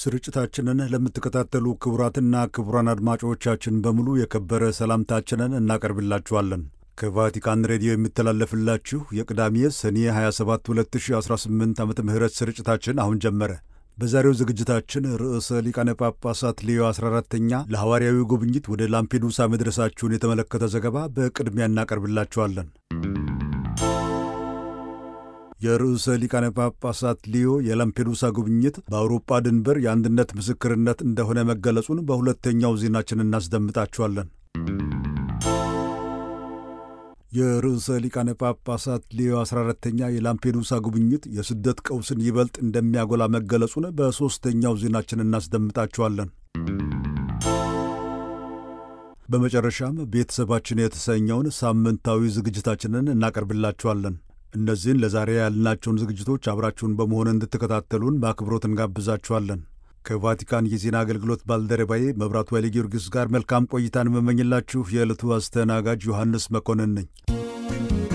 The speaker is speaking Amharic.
ስርጭታችንን ለምትከታተሉ ክቡራትና ክቡራን አድማጮቻችን በሙሉ የከበረ ሰላምታችንን እናቀርብላችኋለን። ከቫቲካን ሬዲዮ የሚተላለፍላችሁ የቅዳሜ ሰኔ 27 2018 ዓመተ ምህረት ስርጭታችን አሁን ጀመረ። በዛሬው ዝግጅታችን ርዕሰ ሊቃነ ጳጳሳት ሌዮ 14ተኛ ለሐዋርያዊ ጉብኝት ወደ ላምፔዱሳ መድረሳችሁን የተመለከተ ዘገባ በቅድሚያ እናቀርብላችኋለን። የርዕሰ ሊቃነ ጳጳሳት ሊዮ የላምፔዱሳ ጉብኝት በአውሮፓ ድንበር የአንድነት ምስክርነት እንደሆነ መገለጹን በሁለተኛው ዜናችን እናስደምጣችኋለን። የርዕሰ ሊቃነ ጳጳሳት ሌዮ 14ተኛ የላምፔዱሳ ጉብኝት የስደት ቀውስን ይበልጥ እንደሚያጎላ መገለጹን በሦስተኛው ዜናችን እናስደምጣችኋለን። በመጨረሻም ቤተሰባችን የተሰኘውን ሳምንታዊ ዝግጅታችንን እናቀርብላችኋለን። እነዚህን ለዛሬ ያልናቸውን ዝግጅቶች አብራችሁን በመሆን እንድትከታተሉን በአክብሮት እንጋብዛችኋለን። ከቫቲካን የዜና አገልግሎት ባልደረባዬ መብራቱ ኃይለ ጊዮርጊስ ጋር መልካም ቆይታን የምመኝላችሁ የዕለቱ አስተናጋጅ ዮሐንስ መኮንን ነኝ።